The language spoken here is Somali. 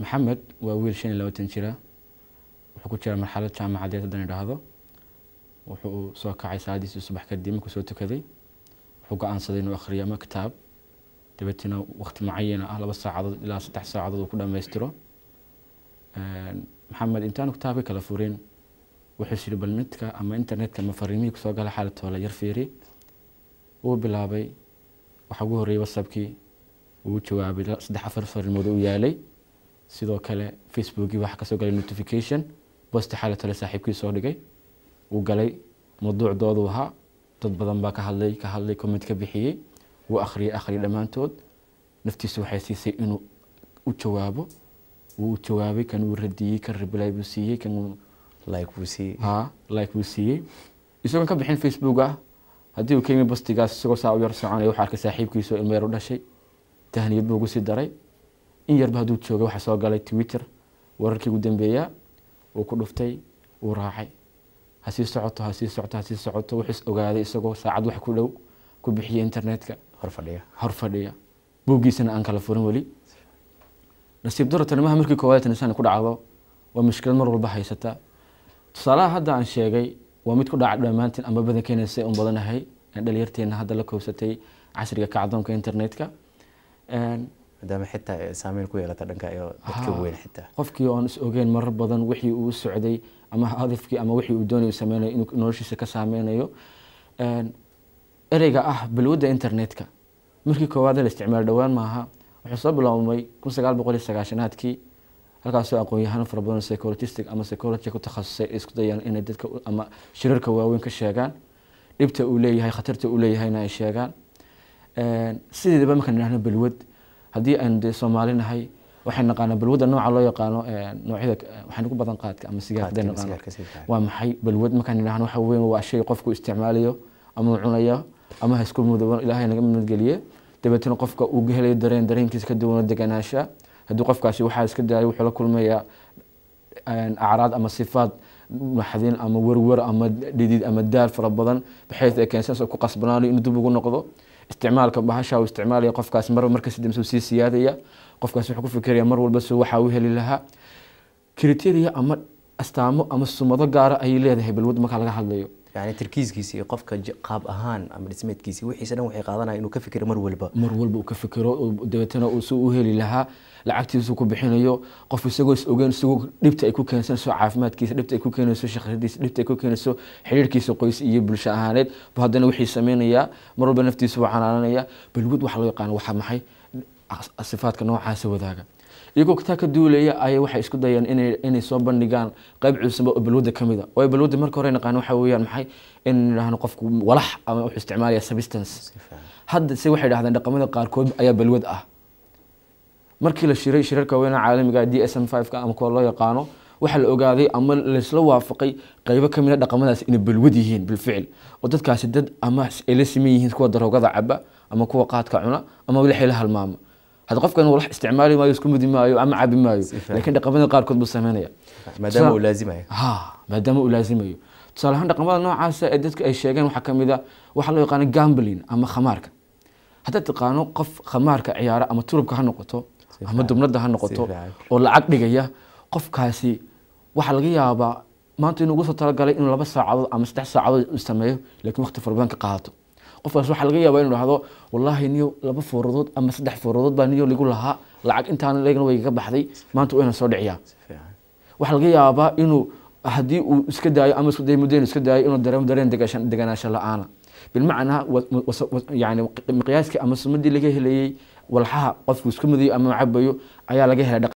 maxamed waa wiil shan iyo labaatan jira wuxuu ku jiraa marxalad jaamacadeed haddaan idhaahdo wuxuu soo kacay salaadiisii subax kadib markuu soo tukaday wuxuu go-aansaday inuu akhriyo ama kitaab dabeetana waqti mucayana ah laba saacadood ilaa saddex saacadood uu ku dhammaystiro maxamed intaanu kitaabka kala furin wuxuu yiri bal netka ama internetka ama fariimihii kusoo gala xaalatoola yar fiiri wuu bilaabay waxaa ugu horreeyay whatsappkii wuu jawaabay saddex afar fariimood u yaalay sidoo kale facebookii waxaa kasoo galay notification bosti xaalatoola saaxiibkii soo dhigay wuu galay mawduucdoodu ahaa dad badan baa ka hadlay ka hadlay comment ka bixiyey wuu akhriyay akhriyay dhammaantood naftiisu waxay siisay inuu u jawaabo wuu jawaabay kan uu radiyey kan reply buu siiyey kan like buu siiyey ha like buu siiyey isagoon ka bixin facebook ah haddii uu ka yimi bastigaas isagoo saa u yar soconaya waxaa arkay saaxiibkiisoo ilmo yar u dhashay tahniyad buu ugu sii daray in yarba hadduu jooga waxaa soo galay twitter wararkii ugu dambeeyaa wuu ku dhuftay wuu raacay ha sii socoto ha sii socoto ha sii socoto wuxuu is ogaaday isagoo saacad wax ku dhow ku bixiyay internetka hor fadhiya hor fadhiya buuggiisana aan kala furin weli nasiib daro tanimaha markii koowaad tanisaan ku dhacdo waa mushkilad mar walba haysata tusaalaha hadda aan sheegay waa mid ku dhaca dhammaantiin ama badankeena say un badanahay dhalinyarteena hadda la koobsatay casriga kacdoonka internetka maadaama xitaa ay saameyn ku yeelata dhanka iyo dadka weyn xitaa qofkii oon is ogeyn marar badan wixii uu socday ama hadafkii ama wixii uu doonay sameynayo inuu noloshiisa ka saameynayo ereyga ah balwadda internetka markii koowaad la isticmaal dhowaan maaha wuxuu soo biloomay kun sagaal boqol iyo sagaashanaadkii halkaasoo aqoon-yahano fara badan psychologistic ama psychology ku takhasusay ay isku dayaan inay dadka ama shirarka waaweyn ka sheegaan dhibta uu leeyahay khatarta uu leeyahayna ay sheegaan sideedaba markaan idhahno balwad haddii aynu dee soomaali nahay waxay naqaanaa balwadda nooca loo yaqaano noocyada waxaan ugu badan qaadka ama sigaarka naqaano waa maxay balwad markaan idhahno waxa weyn waa shay qofku isticmaalayo ama uu cunayo ama ha isku mudooban ilaahay naga midgeliye dabeetana qofka uu helayo dareen dareenkiisa ka duwana deganaansha haddii qofkaasi waxaa iska daayo wuxuu la kulmayaa acraad ama sifaad maxdin ama werwer ama dhidid ama daal fara badan baxays ay keensanaysa ku qasbanaanayo inuu dib ugu noqdo isticmaalka bahasha uu isticmaalaya qofkaas marba markasi dambe sii siyaadaya qofkaas wuxuu ku fikiraya mar walba soo waxaa u heli lahaa criteria ama astaamo ama sumado gaara ayay leedahay balwad marka laga hadlayo yani tarkiiskiisa iyo qofka qaab ahaan ama dhismeedkiisi wixiisa dhan waxay qaadanaya inuu ka fikiro mar walba mar walba uu ka fikiro dabeetana uu si u heli lahaa lacagtiisu ku bixinayo qof isagoo is ogeyn isagoo dhibta ay ku keensanayso caafimaadkiisa dhibta ay ku keenayso shaqadiisa dhibta ay ku keenayso xiriirkiisa qoys iyo bulsho ahaaneed bu haddana wixii sameynayaa mar walba naftiisa waa canaananaya balwad waxa loo yaqaano waxaa maxay sifaadka noocaasa wadaaga iyagoo taa ka duulaya ayay waxay isku dayeen inay soo bandhigaan qayb cusub oo balwadda ka mida waayo balwadda marka hore naqaan waxa weeyaan maxay in nidhaahno qofku walax ama wuxuu isticmaalaya substance hadda se waxay dhahdeen dhaqamada qaarkood ayaa balwad ah markii la shiray shirarka weyna caalamiga d s m ka ama kuwa loo yaqaano waxaa la ogaaday ama laysla waafaqay qaybo ka mid a dhaqamadaas inay balwad yihiin bilficil oo dadkaasi dad ama ay la siman yihiin kuwa daroogada caba ama kuwa qaadka cuna ama wixii la halmaama hadda qofkan walax isticmaali maayo isku mudi maayo ama cabi maayo laakiin dhaqamada qaarkood buu sameynaya maadaama uu laazimayo ha maadaama uu laazimayo tusaale ahaan dhaqamada noocaasa ee dadka ay sheegeen waxaa kamid a waxaa loo yaqaano gambling ama khamaarka haddaad taqaano qof khamaarka ciyaara ama turubka ha noqoto ama dubnada ha noqoto oo lacag dhigaya qofkaasi waxaa laga yaabaa maanta inuu ugu soo talagalay inuu laba saacadood ama saddex saacadood sameeyo laakiin waqti fara badan ka qaato qofkaas waxaa laga yaabaa inuu dhahdo wallaahi niyo laba fooradood ama saddex fooradood baa niyo ligu lahaa lacag intaan leegna way iga baxday maanta waa inaan soo dhiciyaa waxaa laga yaabaa inuu haddii uu iska daayo ama isku dayo muddo inuu iska daayo inuu dareemo dareen deganaansho la-aana bilmacnaa yani miqyaaskii ama sumadii laga helayey walxaha qofku isku mudayo ama cabayo ayaa laga helay